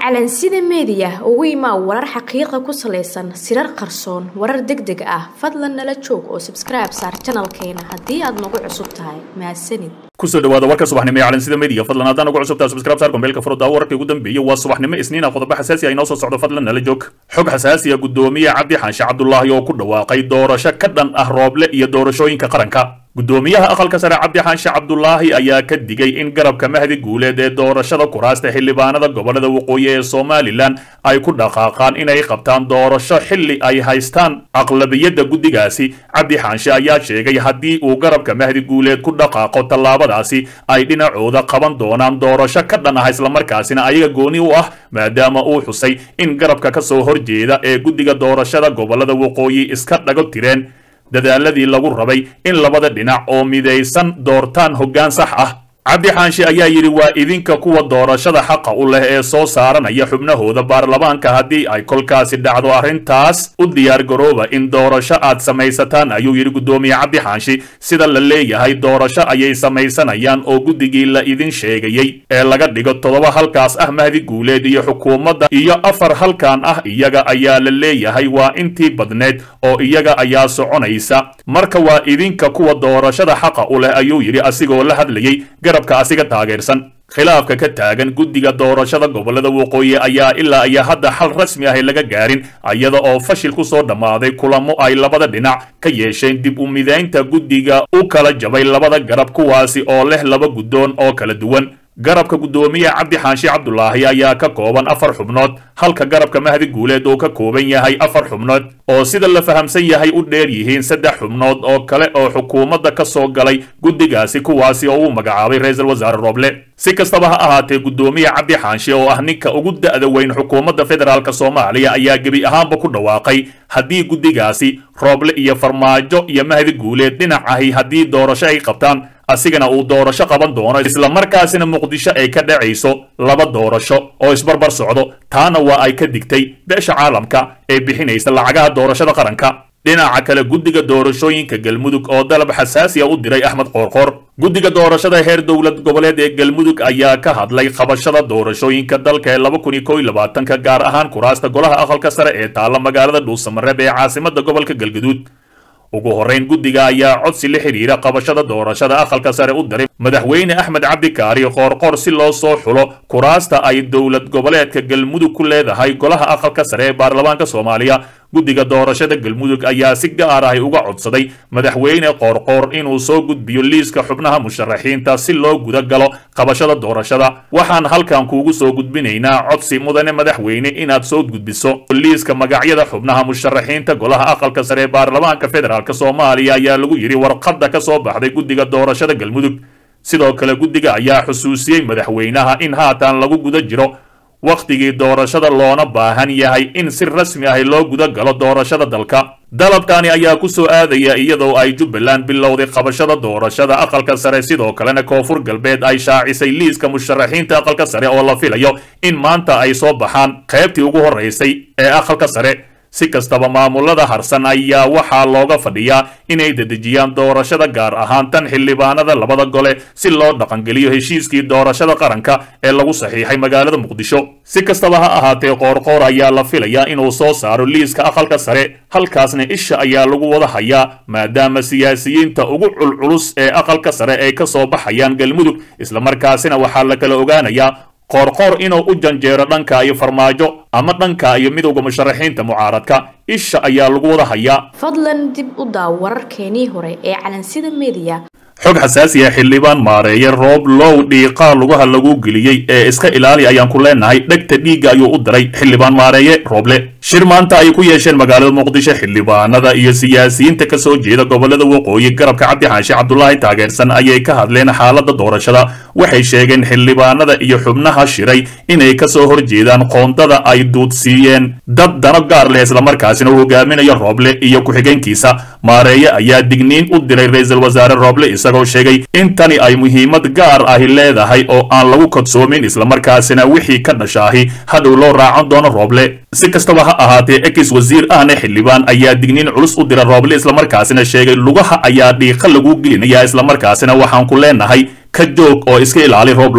calansida meediya ugu imaa warar xaqiiqa ku salaysan sirar qarsoon warar deg deg ah fadlan nala joog oo sabskribe saar janalkeena haddii aad nagu cusub tahay mahadsanid kusoo dhawaada warka subaxnimo ee calansida media fadlan haddaan ugu cusubtaa subscribe saar kombeelka furudda wararkii ugu dambeeyey waa subaxnimo isniina qodobo xasaasi ah inoo soo socdo fadlan nala joog xog xasaasi ah guddoomiye cabdi xaanshe cabdulaahi oo ku dhawaaqay doorasho ka dhan ah rooble iyo doorashooyinka qaranka guddoomiyaha aqalka sare cabdi xaanshe cabdulaahi ayaa ka digay in garabka mahdi guuleed ee doorashada kuraasta xildhibaanada gobolada waqooyi ee somalilan ay ku dhaqaaqaan inay qabtaan doorasho xilli ay haystaan aqlabiyadda guddigaasi cabdi xaanshe ayaa sheegay haddii uu garabka mahdi guuleed ku dhaqaaqo tallaabadaasi ay dhinacooda qaban doonaan doorasho ka dhan ah islamarkaasina ayaga gooni u ah maadaama uu xusay in garabka ka soo horjeeda ee guddiga doorashada gobolada waqooyi iska dhago tireen dadaaladii lagu rabay in labada dhinac oo midaysan doortaan hoggaan sax ah cabdi xaanshe ayaa yidhi waa idinka kuwa doorashada xaqa u leh ee soo saaranaya xubnahooda baarlamaanka haddii ay kolkaasi dhacdo arrintaas u diyaargarooba in doorasho aad samaysataan ayuu yidhi guddoomiye cabdi xaanshe sida la leeyahay doorasho ayay samaysanayaan oo guddigii la idin sheegayey ee laga dhigo toddoba halkaas ah mahdi guuleed iyo xukuumadda iyo afar halkan ah iyaga ayaa la leeyahay waa intii badneed oo iyaga ayaa soconaysa marka waa idinka kuwa doorashada xaqa u leh ayuu yidhi asigoo la hadlayey garabka asiga taageersan khilaafka ka taagan guddiga doorashada gobolada waqooyi ayaa ilaa iyo hadda xal rasmi ahi laga gaarin iyada oo fashil ku soo dhammaaday kulamo ay labada dhinac ka yeesheen dib u midaynta guddiga u kala jabay labada garab kuwaasi oo leh laba guddoon oo kala duwan garabka guddoomiye cabdi xaanshe cabdulaahi ayaa ka kooban afar xubnood halka garabka mahdi guuleed uu ka kooban yahay afar xubnood oo sida la fahamsan yahay u dheer yihiin saddex xubnood oo kale oo xukuumadda ka soo galay guddigaasi kuwaasi oo uu magacaabay ra-iisul wasaare rooble si kastaba ha ahaatee guddoomiye cabdi xaanshe oo ah ninka ugu da'da weyn xukuumadda federaalk soomaaliya ayaa gebi ahaanba ku dhawaaqay haddii guddigaasi rooble iyo farmaajo iyo mahdi guuleed dhinac ahi haddii doorasho ay qabtaan asigana uu doorasho qaban doono islamarkaasina muqdisho ay ka dhacayso laba doorasho oo isbarbar socdo taana waa ay ka digtay beesha caalamka ee bixinaysa lacagaha doorashada qaranka dhinaca kale guddiga doorashooyinka galmudug oo dalab xasaasiya u diray axmed qoorqoor guddiga doorashada heer dowlad goboleed ee galmudug ayaa ka hadlay qabashada doorashooyinka dalka ee laba kun iyo kow iyo labaatanka gaar ahaan kuraasta golaha aqalka sare ee taalla magaalada dhuusamareeb ee caasimada gobolka galgaduud ugu horrayn guddiga ayaa codsi la xidhiira qabashada doorashada aqalka sare u diray madaxweyne axmed cabdikaari qoorqoor si loo soo xulo kuraasta ay dowlad goboleedka galmudug ku leedahay golaha aqalka sare ee baarlamaanka soomaaliya guddiga doorashada galmudug ayaa si gaar ahi uga codsaday madaxweyne qoorqoor inuu soo gudbiyo liiska xubnaha musharaxiinta si loo guda galo qabashada doorashada waxaan halkan kuugu soo gudbinaynaa codsi mudane madaxweyne inaad soo gudbiso liiska magacyada xubnaha musharaxiinta golaha aqalka sare ee baarlamaanka federaalk soomaaliya ayaa lagu yidhi warqadda ka soo baxday guddiga doorashada galmudug sidoo kale guddiga ayaa xusuusiyey madaxweynaha in haatan lagu guda jiro wakhtigii doorashada loona baahan yahay in si rasmi ahi loo guda galo doorashada dalka dalabkani ayaa ku soo aadaya iyadoo ay jubbaland bilowday qabashada doorashada aqalka sare sidoo kalena koonfur galbeed ay shaacisay liiska musharaxiinta aqalka sare oo la filayo in maanta ay soo baxaan qaybtii ugu horraysay ee aqalka sare si kastaba maamulada harsan ayaa waxaa looga fadhiyaa inay dedejiyaan doorashada gaar ahaan tan xildhibaanada labada gole si loo dhaqangeliyo heshiiskii doorashada qaranka ee lagu saxiixay magaalada muqdisho si kastaba ha ahaatee qoorqoor ayaa la filayaa inuu soo saaro liiska aqalka sare halkaasna isha ayaa lagu wada hayaa maadaama siyaasiyiinta ugu culculus ee aqalka sare ay ka soo baxayaan galmudug islamarkaasina waxaa la kala ogaanayaa qoorqoor inuu u janjeero dhanka iyo farmaajo ama dhanka iyo midowda musharaxiinta mucaaradka isha ayaa lagu wada hayaa fadlan dib u daaw wararkeenii hore ee calansida meediya xog xasaasi ah xildhibaan maareeye roob low dhiiqaa lugaha lagu geliyey ee iska ilaali ayaan ku leenahay dhegta dhiigga ayuu u diray xildhibaan maareeye rooble shir maanta ay ku yeesheen magaalada muqdisho xildhibaanada iyo siyaasiyiinta ka soo jeeda gobolada waqooyi garabka cabdi xaashi cabdulaahi taageersan ayay ka hadleen xaaladda doorashada waxay sheegeen xildhibaanada iyo xubnaha shiray inay ka soo horjeedaan qoondada ay duudsiiyeen dad dano gaar leh islamarkaasina uu hogaaminayo rooble iyo ku-xigeenkiisa maareeye ayaa digniin u diray ra-iisul wasaare rooble isagoo sheegay in tani ay muhiimad gaar ahi leedahay oo aan lagu kodsoomin islamarkaasina wixii ka dhashaahi hadhow loo raacan doono rooble si kastaba ha ahaatee ekis wasiir ahna xildhibaan ayaa digniin culus u dira rooble islamarkaasina sheegay lugaha ayaa dhiiqa lagu gelinaya islamarkaasina waxaan ku leenahay ka joog oo iska ilaali rooblow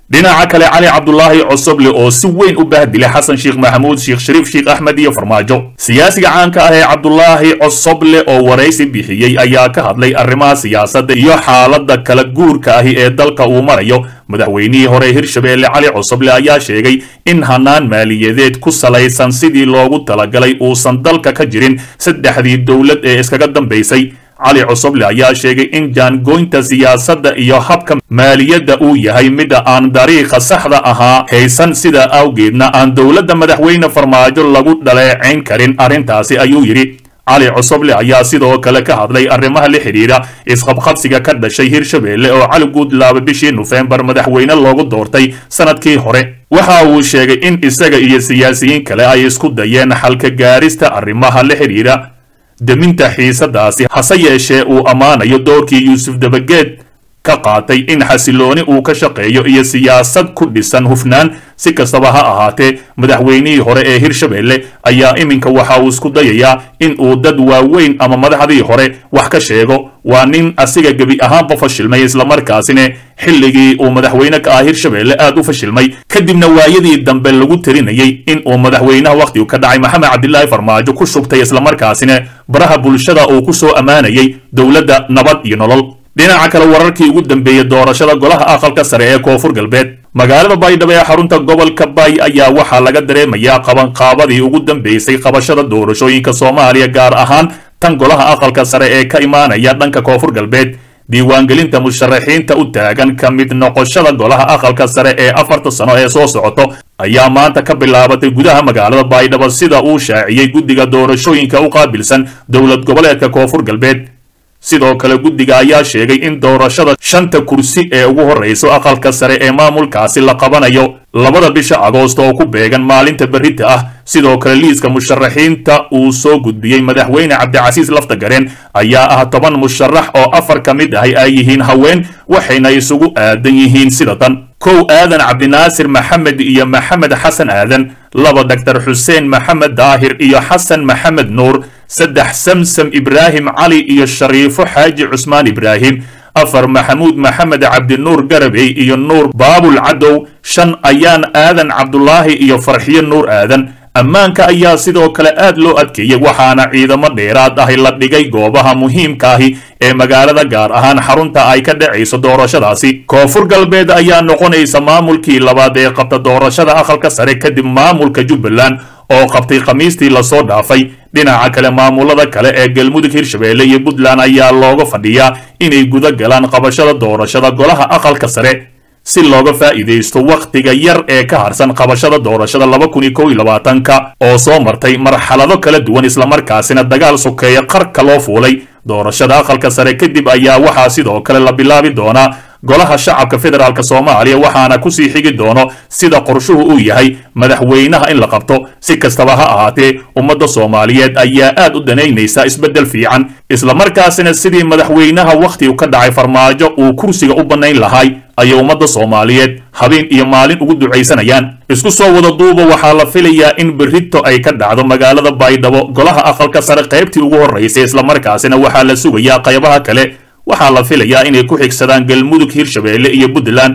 dhinaca kale cali cabdulaahi cosoble oo si weyn u bahdilay xasan sheekh maxamuud sheekh shariif sheekh axmed iyo farmaajo siyaasiga caanka ah ee cabdulaahi cosoble oo waraysi bixiyey ayaa ka hadlay arrimaha siyaasadda iyo xaaladda kala guurka ahi ee dalka uu marayo madaxweynihii hore hirshabeelle cali cosoble ayaa sheegay in hanaan maaliyadeed ku salaysan sidii loogu talagalay uusan dalka ka jirin saddexdii dowlad ee iskaga dambaysay cali cosoble ayaa sheegay in jaangoynta siyaasadda iyo habka maaliyadda uu yahay midda aan dariiqa saxda ahaa haysan sidaa awgeedna aan dowladda madaxweyne farmaajo lagu dhaleecayn karin arrintaasi ayuu yidhi cali cosoble ayaa sidoo kale ka hadlay arrimaha la xidhiidha isqabqabsiga ka dhashay hirshabeelle oo cali guudlaaba bishii nofembar madaxweyne loogu doortay sanadkii hore waxa uu sheegay in isaga iyo siyaasiyiin kale ay isku dayeen xalka gaarista arrimaha la xidhiidha deminta xiisadaasi hase yeeshee uu ammaanayo doorkii yuusuf dabageed ka qaatay in xasilooni uu ka shaqeeyo iyo siyaasad ku dhisan hufnaan si kastaba ha ahaatee madaxweynihii hore ee hirshabeelle ayaa iminka waxa uu isku dayayaa in uu dad waaweyn ama madaxdii hore wax ka sheego waa nin asiga gebi ahaanba fashilmay islamarkaasina xilligii uu madaxweyne ka ah hirshabeelle aad u fashilmay kadibna waayadii dambe lagu tarinayay in uu madaxweynaha wakhtigu ka dhacay maxamed cabdilaahi farmaajo ku shubtay islamarkaasina baraha bulshada uu ku soo ammaanayay dowladda nabad iyo nolol dhinaca kale wararkii ugu dambeeyey doorashada golaha aqalka sare ee koonfur galbeed magaalada baydhabo ee xarunta gobolka bay ayaa waxaa laga dareemayaa qabanqaabadii ugu dambeysay qabashada doorashooyinka soomaaliya gaar ahaan tan golaha aqalka sare ee ka imaanaya dhanka koonfur galbeed diiwaangelinta musharaxiinta u taagan ka mid noqoshada golaha aqalka sare ee afarta sano ee soo socoto ayaa maanta ka bilaabatay gudaha magaalada baydhabo sida uu shaaciyey guddiga doorashooyinka u qaabilsan dowlad goboleedka koonfur galbeed sidoo kale guddiga ayaa sheegay in doorashada shanta kursi ee ugu horrayso aqalka sare ee maamulkaasi la qabanayo labada bisha agoost oo ku beegan maalinta berrita ah sidoo kale liiska musharaxiinta uu soo gudbiyey madaxweyne cabdicasiis laftagareen ayaa ah toban musharax oo afar ka mid ahi ay yihiin haween waxayna isugu aadan yihiin sida tan kow aadan cabdinaasir maxamed iyo maxamed xasan aadan laba doctor xuseen maxamed daahir iyo xasan maxamed nuur saddex samsam ibraahim cali iyo shariifo xaaji cusmaan ibraahim afar maxamuud maxamed cabdinuur garabey iyo nuur baabul cadow shan ayaan aadan cabdulaahi iyo farxiyo nuur aadan ammaanka ayaa sidoo kale aad loo adkeeyey waxaana ciidamo dheeraad ahi la dhigay goobaha muhiimkaahi ee magaalada gaar ahaan xarunta ay ka dhacayso doorashadaasi koonfur galbeed ayaa noqonaysa maamulkii labaad ee qabta doorashada aqalka sare kadib maamulka jubbaland oo qabtay khamiistii lasoo dhaafay dhinaca kale maamulada kale ee galmudug hirshabeelle iyo puntland ayaa looga fadhiyaa inay guda galaan qabashada doorashada golaha aqalka sare si looga faa'iidaysto wakhtiga yar ee ka harsan qabashada doorashada laba kun iyo kow iyo labaatanka oo soo martay marxalado kala duwan islamarkaasina dagaal sokeeya qarka loo fuulay doorashada aqalka sare kadib ayaa waxaa sidoo kale la bilaabi doonaa golaha shacabka federaalk soomaaliya waxaana kusii xigi doono sida qorshuhu uu yahay madaxweynaha in la qabto si kastaba ha ahaatee ummadda soomaaliyeed ayaa aad u danaynaysa isbeddel fiican islamarkaasina sidii madaxweynaha wakhtigu ka dhacay farmaajo uu kursiga u bannayn lahay ayay ummadda soomaaliyeed habeen iyo maalin ugu ducaysanayaan isku soo wada duuba waxaa la filayaa in berrito ay ka dhacdo magaalada baydhabo golaha aqalka sare qaybtii ugu horraysay islamarkaasina waxaa la sugayaa qaybaha kale waxaa la filayaa inay ku xigsadaan galmudug hirshabeelle iyo puntland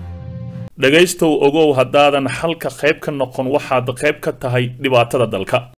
dhegaystow ogow haddaadan xalka qayb ka noqon waxaad qayb ka tahay dhibaatada dalka